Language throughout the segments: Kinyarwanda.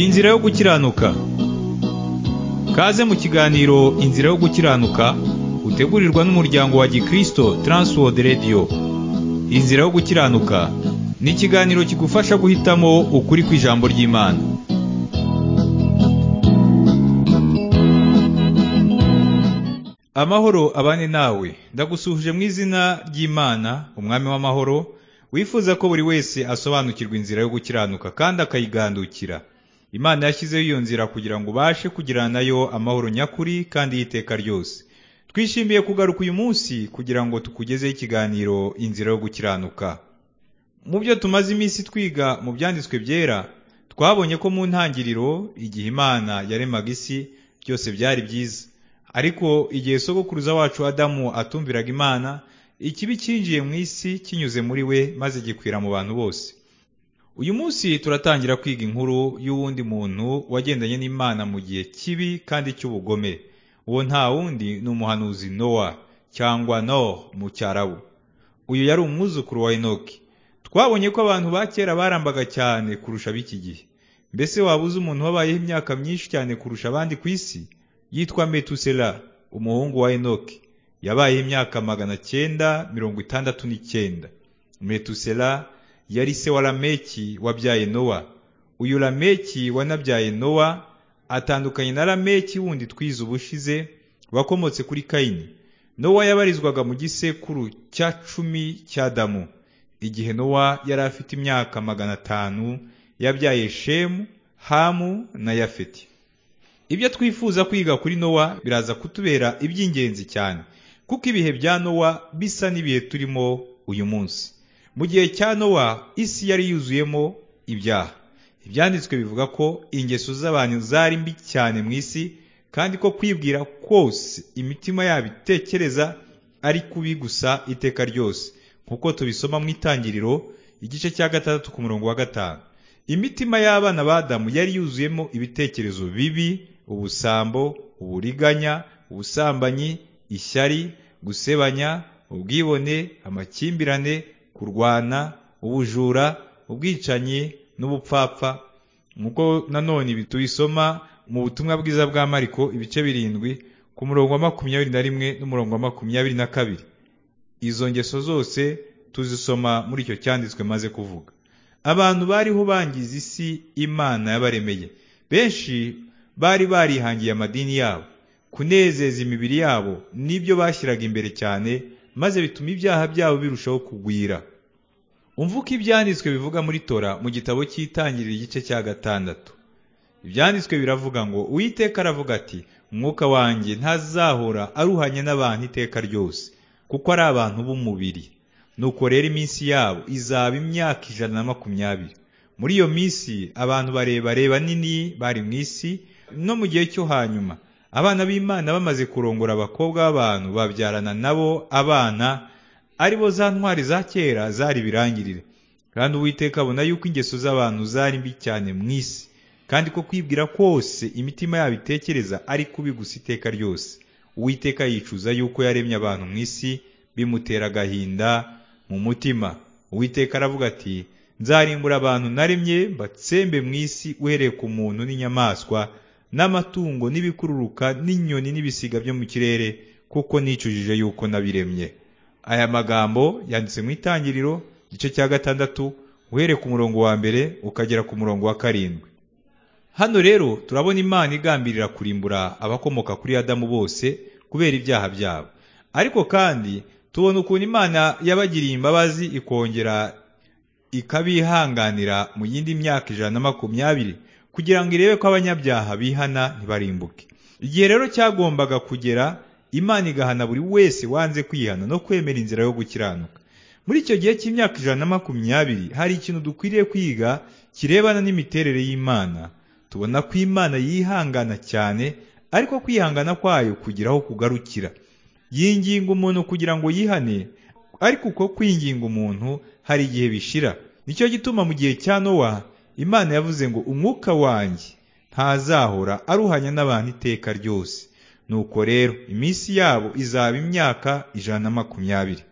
Inzira yo gukiranuka Kaze mu kiganiro Inzira yo gukiranuka utegurirwa n'umuryango wa Gikristo Transworld Radio Inzira yo gukiranuka ni ikiganiro kigufasha guhitamo ukuri kw'ijambo ry'Imana Amahoro abane nawe ndagusuhuje mu izina ry'Imana umwami w'amahoro wifuza ko buri wese asobanukirwa inzira yo gukiranuka kandi akayigandukira imana yashyizeho iyo nzira kugira ngo ubashe kugirana nayo amahoro nyakuri kandi y'iteka ryose twishimiye kugaruka uyu munsi kugira ngo tukugezeho ikiganiro inzira yo gukiranuka mu byo tumaze iminsi twiga mu byanditswe byera twabonye ko mu ntangiriro igihe imana yaremaga isi byose byari byiza ariko igihe sogokuruza wacu adamu atumviraga imana ikibi cyinjiye mu isi kinyuze muri we maze gikwira mu bantu bose uyu munsi turatangira kwiga inkuru y'uwundi muntu wagendanye n'imana mu gihe kibi kandi cy'ubugome uwo nta wundi ni umuhanuzi nowa cyangwa no mu cyarabu uyu yari umwuzukuru wa enoki twabonye ko abantu ba kera barambaga cyane kurusha ab'iki gihe mbese waba uzi umuntu wabayeho imyaka myinshi cyane kurusha abandi ku isi yitwa metusela umuhungu wa enoki yabayeho imyaka magana cyenda mirongo itandatu n'icyenda metusela yari se wa lameki wabyaye nowa uyu lameki wanabyaye nowa atandukanye na lameki wundi twize ubushize wakomotse kuri kayini nowa yabarizwaga mu gisekuru cya cumi cya damu igihe nowa yari afite imyaka magana atanu yabyaye shemu hamu na yafeti ibyo twifuza kwiga kuri nowa biraza kutubera iby'ingenzi cyane kuko ibihe bya nowa bisa n'ibihe turimo uyu munsi mu gihe cya nowa isi yari yuzuyemo ibyaha ibyanditswe bivuga ko ingeso z'abantu zari mbi cyane mu isi kandi ko kwibwira kose imitima yabo itekereza ari kubi gusa iteka ryose nk'uko tubisoma mu itangiriro igice cya gatandatu ku murongo wa gatanu imitima y'abana ba Adamu yari yuzuyemo ibitekerezo bibi ubusambo uburiganya ubusambanyi ishyari gusebanya ubwibone amakimbirane kurwana ubujura ubwicanyi n'ubupfapfa nk'uko nanone tubisoma mu butumwa bwiza bwa mariko ibice birindwi ku murongo wa makumyabiri na rimwe n'umurongo wa makumyabiri na kabiri izo ngeso zose tuzisoma muri icyo cyanditswe maze kuvuga abantu bariho bangiza isi imana yabaremeye benshi bari barihangiye amadini yabo kunezeza imibiri yabo nibyo bashyiraga imbere cyane maze bituma ibyaha byabo birushaho kugwira umva uko ibyanditswe bivuga muri tora mu gitabo cy'itangiriro igice cya gatandatu ibyanditswe biravuga ngo uwiteka aravuga ati umwuka wanjye ntazahora aruhanye n'abantu iteka ryose kuko ari abantu b'umubiri nuko rero iminsi yabo izaba imyaka ijana na makumyabiri muri iyo minsi abantu barebare banini bari mu isi no mu gihe cyo hanyuma abana b'imana bamaze kurongora abakobwa b'abantu babyarana nabo abana ari bo za ntwari za kera zari birangirire kandi uwiteka abona yuko ingeso z'abantu zari mbi cyane mu isi kandi ko kwibwira kose imitima yabo itekereza ari kubi gusa iteka ryose uwiteka yicuza yuko yaremye abantu mu isi bimutera agahinda mu mutima uwiteka aravuga ati nzarimbura abantu naremye batsembe mu isi uhereye ku muntu n'inyamaswa n'amatungo n'ibikururuka n'inyoni n'ibisiga byo mu kirere kuko nicujije yuko nabiremye aya magambo yanditse mu itangiriro igice cya gatandatu uhereye ku murongo wa mbere ukagera ku murongo wa karindwi hano rero turabona imana igambirira kurimbura abakomoka kuri adamu bose kubera ibyaha byabo ariko kandi tubona ukuntu imana yabagiriye imbabazi ikongera ikabihanganira mu yindi myaka ijana na makumyabiri kugira ngo irebe ko abanyabyaha bihana ntibarimbuke igihe rero cyagombaga kugera imana igahana buri wese wanze kwihana no kwemera inzira yo gukiranuka muri icyo gihe cy'imyaka ijana na makumyabiri hari ikintu dukwiriye kwiga kirebana n'imiterere y'imana tubona ko imana yihangana cyane ariko kwihangana kwayo kugira aho kugarukira yinginga umuntu kugira ngo yihane ariko uko kwinginga umuntu hari igihe bishira nicyo gituma mu gihe cya nowa imana yavuze ngo umwuka wanjye ntazahora aruhanya n'abantu iteka ryose nuko rero iminsi yabo izaba imyaka ijana na makumyabiri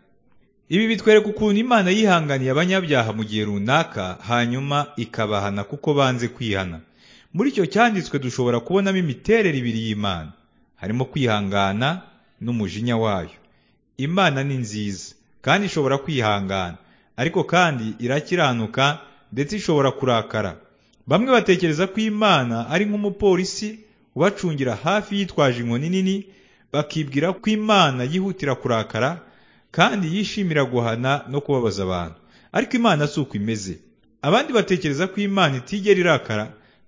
ibi bitwereka ukuntu imana yihanganiye abanyabyaha mu gihe runaka hanyuma ikabahana kuko banze kwihana muri icyo cyanditswe dushobora kubonamo imiterere ibiri y'Imana harimo kwihangana n'umujinya wayo Imana ni nziza kandi ishobora kwihangana ariko kandi irakiranuka ndetse ishobora kurakara bamwe batekereza ko Imana ari nk'umupolisi ubacungira hafi yitwaje inkoni nini bakibwira ko Imana yihutira kurakara kandi yishimira guhana no kubabaza abantu ariko Imana si uko imeze abandi batekereza ko Imana itigera irakara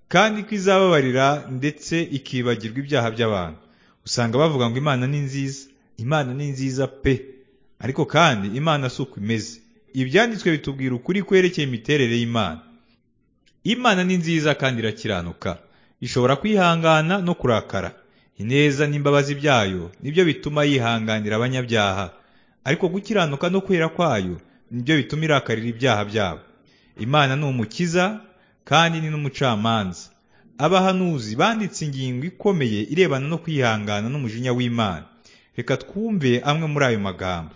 kandi ko izababarira ndetse ikibagirwa ibyaha by'abantu usanga bavuga ngo imana ni nziza imana ni nziza pe ariko kandi imana si uko imeze ibyanditswe bitubwira ukuri kwerekeye imiterere y'imana imana ni nziza kandi irakiranuka ishobora kwihangana no kurakara ineza n'imbabazi byayo nibyo bituma yihanganira abanyabyaha ariko gukiranuka no kwera kwayo nibyo bituma irakarira ibyaha byabo imana ni umukiza kandi ni n'umucamanza abahanuzi banditse ingingo ikomeye irebana no kwihangana n'umujinya w'imana reka twumve amwe muri ayo magambo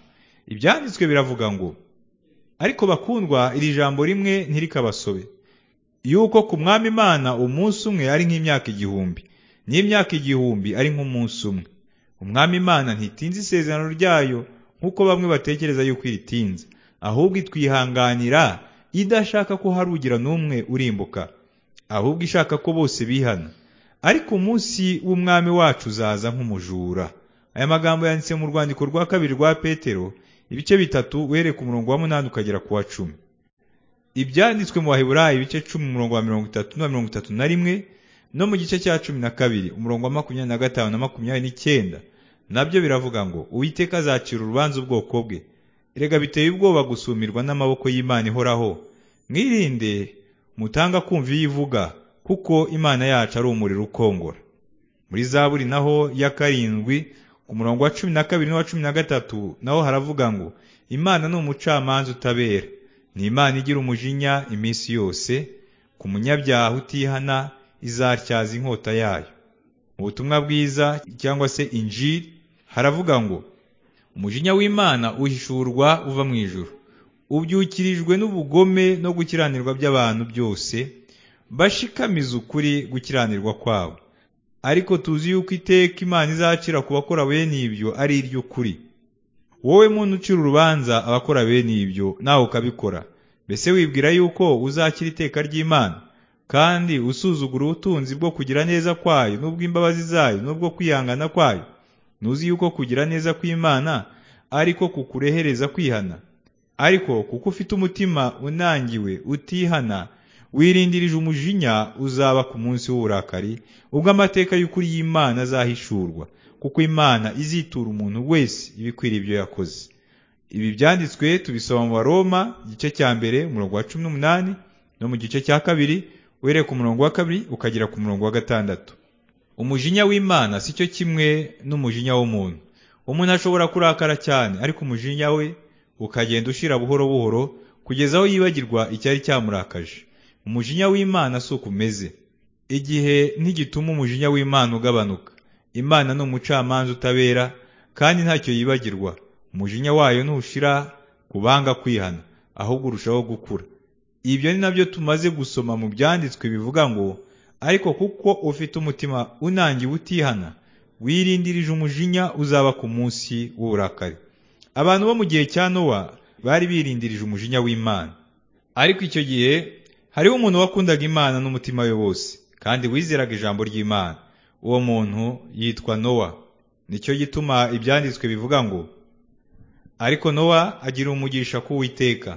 ibyanditswe biravuga ngo ariko bakundwa iri jambo rimwe ntirikabasobe yuko ku mwami imana umunsi umwe ari nk'imyaka igihumbi n'imyaka igihumbi ari nk'umunsi umwe umwami imana ntitinze isezerano ryayo nk'uko bamwe batekereza yuko iritinze ahubwo itwihanganira idashaka ko hari ugira n'umwe urimbuka ahubwo ishaka ko bose bihana ariko umunsi w'umwami wacu uzaza nk'umujura aya magambo yanditse mu rwandiko rwa kabiri rwa petero ibice bitatu uhereye ku murongo wa munani ukagera ku wa cumi ibyanditswe mu baheburayi ibice cumi umurongo wa mirongo itatu na mirongo itatu na rimwe no mu gice cya cumi na kabiri umurongo wa makumyabiri na gatanu na makumyabiri n'icyenda nabyo biravuga ngo uwiteka azacira urubanza ubwoko bwe erega biteye ubwoba gusumirwa n'amaboko y'imana ihoraho mwirinde mutanga kumva iyo ivuga kuko imana yacu ari umuriro ukongora muri zaburi naho ya karindwi ku murongo wa cumi na kabiri n'uwa cumi na gatatu naho haravuga ngo imana ni umucamanza utabera ni imana igira umujinya iminsi yose ku munyabyaha utihana izatyaza inkota yayo mu butumwa bwiza cyangwa se injiri haravuga ngo umujinya w'imana uhishurwa uva mu ijuru ubyukirijwe n'ubugome no gukiranirwa by'abantu byose bashikamiza ukuri gukiranirwa kwabo ariko tuzi yuko iteka imana izacira ku bakora bene ibyo ari iry'ukuri wowe muntu ucira urubanza abakora bene ibyo nawe ukabikora mbese wibwira yuko uzakira iteka ry'imana kandi usuzugura ubutunzi bwo kugira neza kwayo n'ubw'imbabazi zayo n'ubwo kwihangana kwayo ntuzi yuko kugira neza kw'imana ariko kukurehereza kwihana ariko kuko ufite umutima unangiwe utihana wirindirije umujinya uzaba ku munsi w'uburakari ubwo amateka y'ukuri y'imana azahishurwa kuko imana izitura umuntu wese ibikwira ibyo yakoze ibi byanditswe tubisoma mu baroma igice cya mbere umurongo wa cumi n'umunani no mu gice cya kabiri uhereye ku murongo wa kabiri ukagera ku murongo wa gatandatu umujinya w'imana si cyo kimwe n'umujinya w'umuntu umuntu ashobora kurakara cyane ariko umujinya we ukagenda ushira buhoro buhoro kugeza aho yibagirwa icyari cyamurakaje umujinya w'imana si uko umeze igihe ntigituma umujinya w'imana ugabanuka imana ni umucamanza utabera kandi ntacyo yibagirwa umujinya wayo ntushira ku banga kwihana ahubwo urushaho gukura ibyo ni nabyo tumaze gusoma mu byanditswe bivuga ngo ariko kuko ufite umutima unangiwe utihana wirindirije umujinya uzaba ku munsi w'uburakari abantu bo mu gihe cya nowa bari birindirije umujinya w'imana ariko icyo gihe hariho umuntu wakundaga imana n'umutima we wose kandi wizeraga ijambo ry'imana uwo muntu yitwa nowa nicyo gituma ibyanditswe bivuga ngo ariko nowa agira umugisha k'uwiteka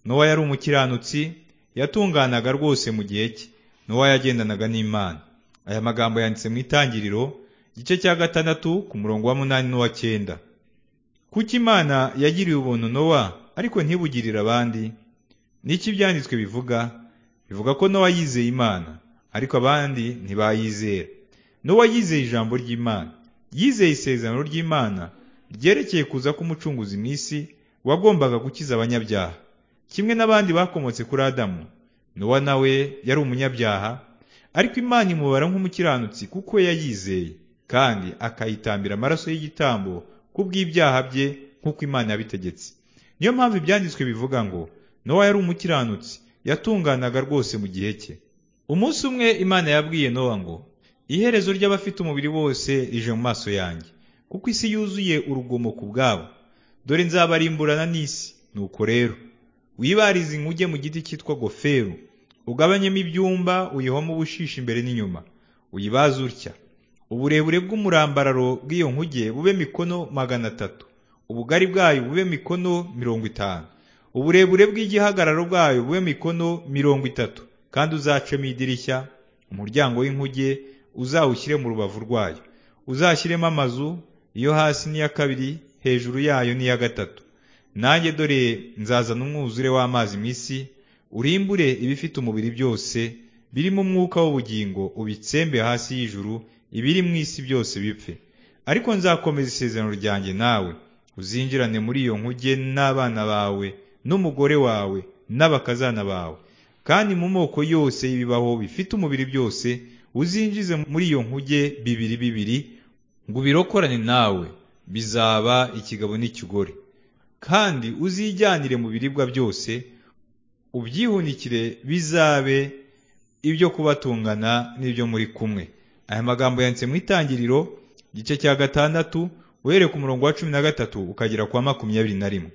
nowa yari umukiranutsi yatunganaga rwose mu gihe cye nowa yagendanaga n'imana aya magambo yanditse mu itangiriro igice cya gatandatu ku murongo wa munani n'uwa cyenda kuko imana yagiriye ubuntu nowa ariko ntibugirire abandi n'iki ibyanditswe bivuga bivuga ko nowa yizeye imana ariko abandi ntibayizera nowa yizeye ijambo ry'imana yizeye isezerano ry'imana ryerekeye kuza k'umucunguzi mu isi wagombaga gukiza abanyabyaha kimwe n'abandi bakomotse kuri adamu nowa nawe yari umunyabyaha ariko imana imubara nk'umukiranutsi kuko we yayizeye kandi akayitambira amaraso y'igitambo kubw'ibyaha bye nk'uko imana yabitegetse niyo mpamvu ibyanditswe bivuga ngo nowa yari umukiranutsi yatunganaga rwose mu gihe cye umunsi umwe imana yabwiye nowa ngo iherezo ry'abafite umubiri bose rije mu maso yanjye kuko isi yuzuye urugomo ku bwabo dore nzabarimburana n'isi nuko rero wibarize inkuge mu giti cyitwa goferu ugabanyemo ibyumba uyihome ubushishi imbere n'inyuma uyibaze utya uburebure bw'umurambararo bw'iyo nkuge bube mikono magana atatu ubugari bwayo bube mikono mirongo itanu uburebure bw'igihagararo bwayo bube mikono mirongo itatu kandi uzacemo idirishya umuryango w'inkuge uzawushyire mu rubavu rwayo uzashyiremo amazu iyo hasi n'iya kabiri hejuru yayo n'iya gatatu nanjye dore nzazana umwuzure w'amazi mu isi urimbure ibifite umubiri byose birimo umwuka w'ubugingo ubitsembe hasi y'ijuru ibiri mu isi byose bipfe ariko nzakomeza isezerano ryanjye nawe uzinjirane muri iyo nkuge n'abana bawe n'umugore wawe n'abakazana bawe kandi mu moko yose y'ibibaho bifite umubiri byose uzinjize muri iyo nkuge bibiri bibiri ngo ubirokorane nawe bizaba ikigabo n'ikigore kandi uzijyanire mu biribwa byose ubyihunikire bizabe ibyo kubatungana n'ibyo muri kumwe aya magambo yanditse mu itangiriro igice cya gatandatu uhereye ku murongo wa cumi na gatatu ukagera kwa makumyabiri na rimwe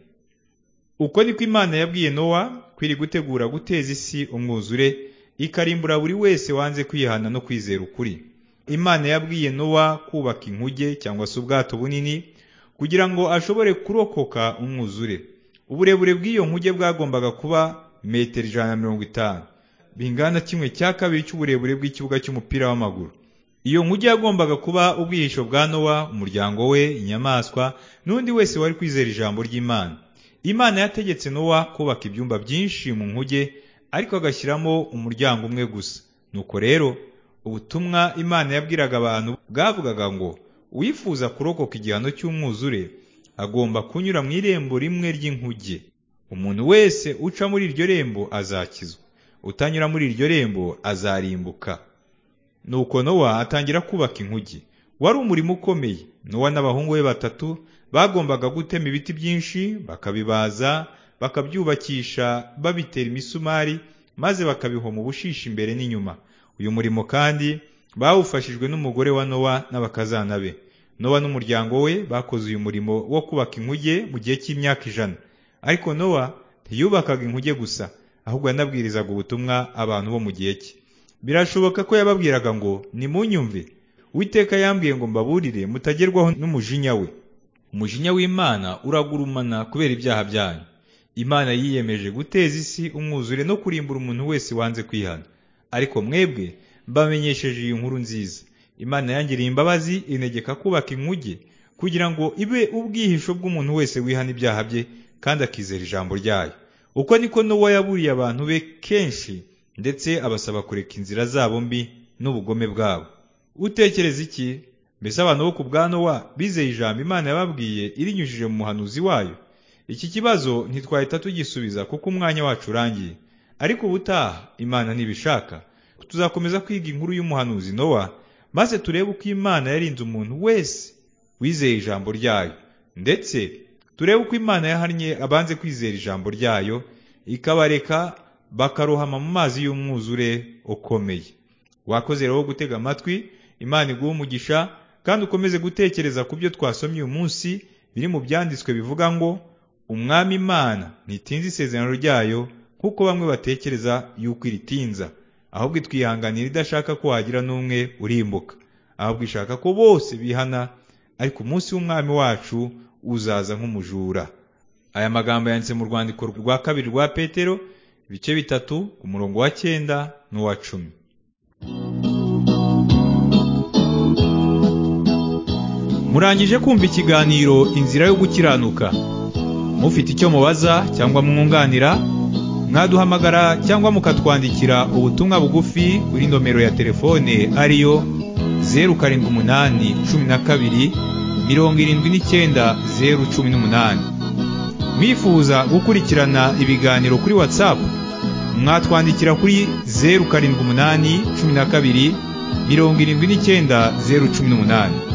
uko niko imana yabwiye nowa kwiri gutegura guteza isi umwuzure ikarimbura buri wese wanze kwihana no kwizera ukuri imana yabwiye nowa kubaka inkuge cyangwa se ubwato bunini kugira ngo ashobore kurokoka umwuzure uburebure bw'iyo nkuge bwagombaga kuba metero ijana na mirongo itanu bingana kimwe cya kabiri cy'uburebure bw'ikibuga cy'umupira w'amaguru iyo nkuge yagombaga kuba ubwihisho bwa nowa umuryango we inyamaswa n'undi wese wari kwizera ijambo ry'imana imana yategetse nowa kubaka ibyumba byinshi mu nkuge ariko agashyiramo umuryango umwe gusa nuko rero ubutumwa imana yabwiraga abantu bwavugaga ngo uwifuza kurokoka igihano cy'umwuzure agomba kunyura mu irembo rimwe ry'inkuge umuntu wese uca muri iryo rembo azakizwa utanyura muri iryo rembo azarimbuka nuko nowa atangira kubaka inkuge wari umurimo ukomeye nowa n'abahungu be batatu bagombaga gutema ibiti byinshi bakabibaza bakabyubakisha babitera imisumari maze bakabihoma ubushishi imbere n'inyuma uyu murimo kandi bawufashijwe n'umugore wa nowa n'abakazana be nowa n'umuryango we bakoze uyu murimo wo kubaka inkuge mu gihe cy'imyaka ijana ariko nowa ntiyubakaga inkuge gusa ahubwo yanabwirizaga ubutumwa abantu bo mu gihe cye birashoboka ko yababwiraga ngo nimunyumve uwiteka yambwiye ngo mbaburire mutagerwaho n'umujinya we umujinya w'imana uragurumana kubera ibyaha byanyu imana yiyemeje guteza isi umwuzure no kurimbura umuntu wese wanze kwihana ariko mwebwe mbamenyesheje iyi nkuru nziza imana yangiriye imbabazi inegeka kubaka inkuge kugira ngo ibe ubwihisho bw'umuntu wese wihana ibyaha bye kandi akizera ijambo ryayo uko niko n'uwo yaburiye abantu be kenshi ndetse abasaba kureka inzira zabo mbi n'ubugome bwabo utekereza iki mbese abantu bo ku bwanowa bizeye ijambo imana yababwiye irinyujije mu muhanuzi wayo iki kibazo ntitwahita tugisubiza kuko umwanya wacu urangiye ariko ubutaha imana ntibishaka tuzakomeza kwiga inkuru y'umuhanuzi nowa maze turebe uko imana yarinze umuntu wese wizeye ijambo ryayo ndetse turebe uko imana yahannye abanze kwizera ijambo ryayo ikabareka bakarohama mu mazi y'umwuzure ukomeye wakoze rero gutega amatwi imana iguha umugisha kandi ukomeze gutekereza ku byo twasomye uyu munsi biri mu byanditswe bivuga ngo umwami imana ntitinze isezerano ryayo nk'uko bamwe batekereza yuko iritinza ahubwo itwihanganira idashaka ko wagira n'umwe urimbuka ahubwo ishaka ko bose bihana ariko umunsi w'umwami wacu uzaza nk'umujura aya magambo yanditse mu rwandiko rwa kabiri rwa petero ibice bitatu umurongo wa cyenda n'uwa cumi murangije kumva ikiganiro inzira yo gukiranuka mufite icyo mubaza cyangwa mwunganira mwaduhamagara cyangwa mukatwandikira ubutumwa bugufi kuri nomero ya telefone ariyo zeru karindwi umunani cumi na kabiri mirongo irindwi n'icyenda zeru cumi n'umunani mwifuza gukurikirana ibiganiro kuri watsapu mwatwandikira kuri zeru karindwi umunani cumi na kabiri mirongo irindwi n'icyenda zeru cumi n'umunani